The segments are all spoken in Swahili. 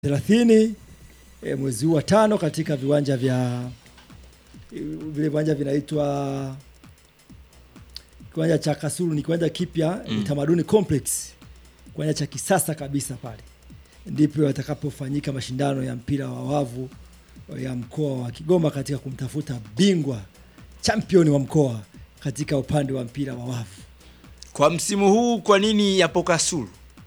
thelathini e, mwezi huu wa tano katika viwanja vya vile viwanja vinaitwa kiwanja cha Kasulu ni kiwanja kipya Mm. Utamaduni Complex, kiwanja cha kisasa kabisa pale ndipo yatakapofanyika mashindano ya mpira wa wavu ya mkoa wa Kigoma katika kumtafuta bingwa champion wa mkoa katika upande wa mpira wa wavu. Kwa msimu huu, kwa nini yapo Kasulu?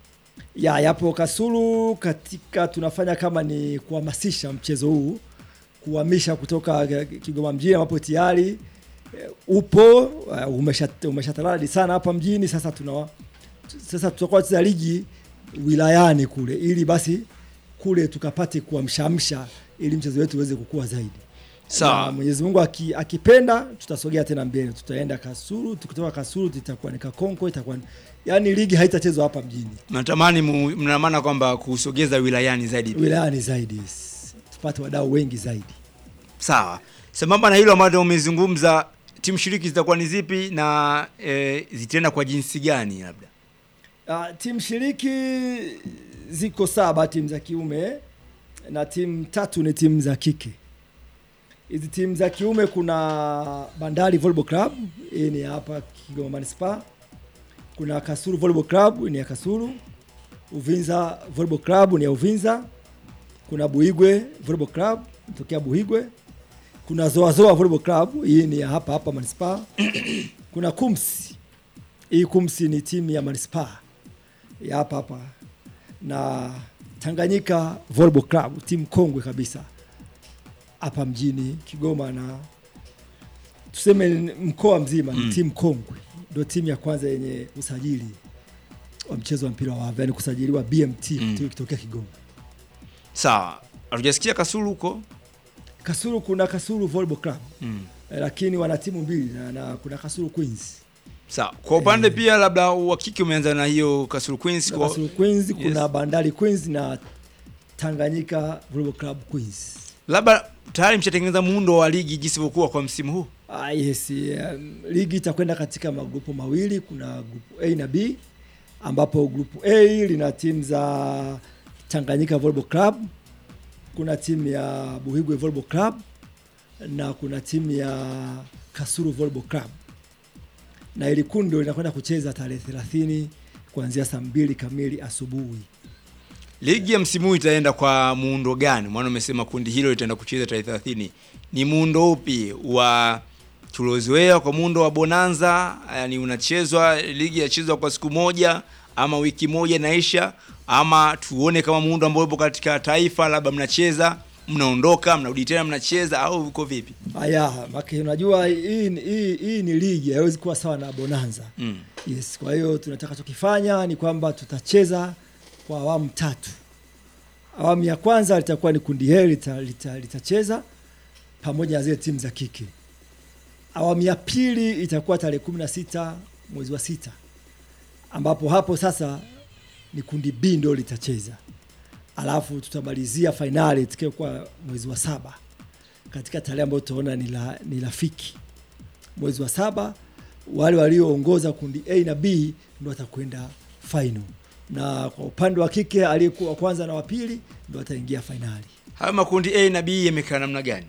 ya yapo Kasulu katika tunafanya kama ni kuhamasisha mchezo huu kuhamisha kutoka Kigoma mjini ambapo tayari eh, upo uh, umesha- umeshataladi sana hapa mjini. Sasa tuna sasa tutakuwa tuza ligi wilayani kule, ili basi kule tukapate kuamshamsha ili mchezo wetu uweze kukua zaidi. Na Sawa. Mwenyezi Mungu aki, akipenda tutasogea tena mbele, tutaenda Kasulu. Tukitoka Kasulu itakuwa ni Kakonko, itakuwa ni yani ligi haitachezwa hapa mjini Natamani mu- mna maana kwamba kusogeza wilayani zaidi. wilayani zaidi, yes. tupate wadau wengi zaidi. Sawa. Sambamba na hilo ambalo umezungumza, timu shiriki zitakuwa ni zipi na e, zitaenda kwa jinsi gani labda? Uh, timu shiriki ziko saba, timu za kiume na timu tatu ni timu za kike. Hizi timu za kiume kuna Bandari Volleyball Club, hii ni hapa Kigoma Manispaa. Kuna Kasulu Volleyball Club, ni ya Kasulu. Uvinza Volleyball Club ni ya Uvinza. Kuna Buigwe Volleyball Club, tokea Buigwe. Kuna Zoa Zoa Volleyball Club, hii ni ya hapa hapa Manispaa. Kuna Kumsi hii Kumsi ni timu ya manispaa ya hapa hapa, na Tanganyika Volleyball Club, timu kongwe kabisa hapa mjini Kigoma, na tuseme ni mkoa mzima ni Mm. timu kongwe, ndio timu ya kwanza yenye usajili wa mchezo wa mpira wa wavu, yani kusajiliwa BMT Mm. kutokea Kigoma. Sawa. Hatujasikia Kasulu huko? Kasulu kuna Kasulu Volleyball Club Mm. eh, lakini wana timu mbili na, na kuna Kasulu Queens Sawa. Kwa upande pia labda wa kike umeanza na hiyo Kasulu Queens na kwa Kasulu Queens Yes. kuna Bandari Queens na Tanganyika Volleyball Club Queens. labda tayari mshatengeneza muundo wa ligi jinsi ilivyokuwa kwa msimu huu. Ah, yes, um, ligi itakwenda katika magrupu mawili. Kuna grupu A na B, ambapo grupu A lina timu za Tanganyika Volleyball Club, kuna timu ya Buhigwe Volleyball Club na kuna timu ya Kasulu Volleyball Club, na ili kundi ndio linakwenda kucheza tarehe 30 kuanzia saa mbili kamili asubuhi. Ligi ya msimu huu itaenda kwa muundo gani? Maana umesema kundi hilo litaenda kucheza tarehe 30. Ni muundo upi wa tuliozoea kwa muundo wa bonanza? Yani unachezwa ligi yachezwa kwa siku moja ama wiki moja inaisha, ama tuone kama muundo ambao upo katika taifa, labda mnacheza mnaondoka mnarudi tena mnacheza, au uko vipi? Haya, maki unajua hii, ni- hii, hii ni ligi, haiwezi kuwa sawa na bonanza. Mm. Yes, kwa hiyo tunataka tukifanya ni kwamba tutacheza kwa awamu tatu. Awamu ya kwanza litakuwa ni kundi hili litacheza lita, litacheza pamoja na zile timu za kike. Awamu ya pili itakuwa tarehe kumi na sita mwezi wa sita ambapo hapo sasa ni kundi B ndio litacheza, alafu tutamalizia fainali itakayokuwa mwezi wa saba katika tarehe ambayo tutaona ni la- ni rafiki mwezi wa saba wale walioongoza kundi A na B ndo watakwenda final, na kwa upande wa kike aliyekuwa wa kwanza na wa pili ndo wataingia fainali. Hayo makundi A na B yamekaa namna gani?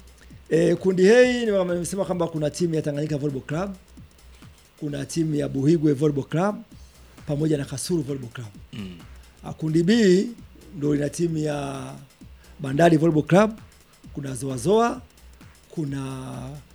E, kundi A nimesema kwamba kuna timu ya Tanganyika Volleyball Club, kuna timu ya Buhigwe Volleyball Club pamoja na Kasulu Volleyball Club. Mm. Ah, Kundi B ndo lina timu ya Bandari Volleyball Club, kuna Zoazoa, kuna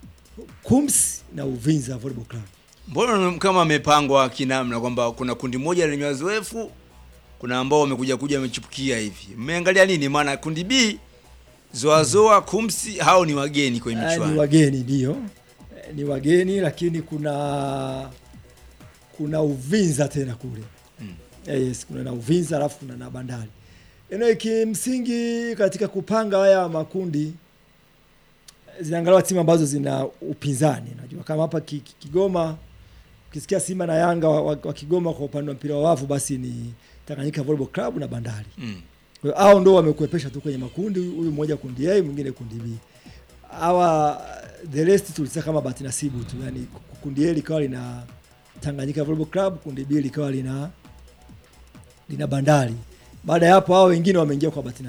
Kums na Uvinza Volleyball Club. Mbona kama amepangwa kinamna kwamba kuna kundi moja lenye wazoefu, kuna ambao wamekuja kuja wamechipukia hivi. Mmeangalia nini? Maana kundi B Zoazoa, Kumsi hao ni wageni kwenye Ah, ni michuano. wageni ndio, Eh, ni wageni lakini kuna kuna Uvinza tena kule Mm. Eh, yes, kuna na Uvinza alafu kuna na Bandari. Eno kimsingi katika kupanga haya makundi zinaangaliwa timu ambazo zina upinzani. Najua kama hapa Ki- Ki- Kigoma ukisikia Simba na Yanga wa, wa, wa Kigoma kwa upande wa mpira wa wavu basi ni Tanganyika Volleyball Club na Bandari. Mm. Kwa hiyo hao ndo wamekuepesha tu kwenye makundi, huyu mmoja kundi A, mwingine kundi B. Hawa the rest tulisema kama bahati nasibu tu, yani kundi A likawa lina Tanganyika Volleyball Club, kundi B likawa lina lina Bandari. baada ya hapo hao wengine wameingia kwa bahati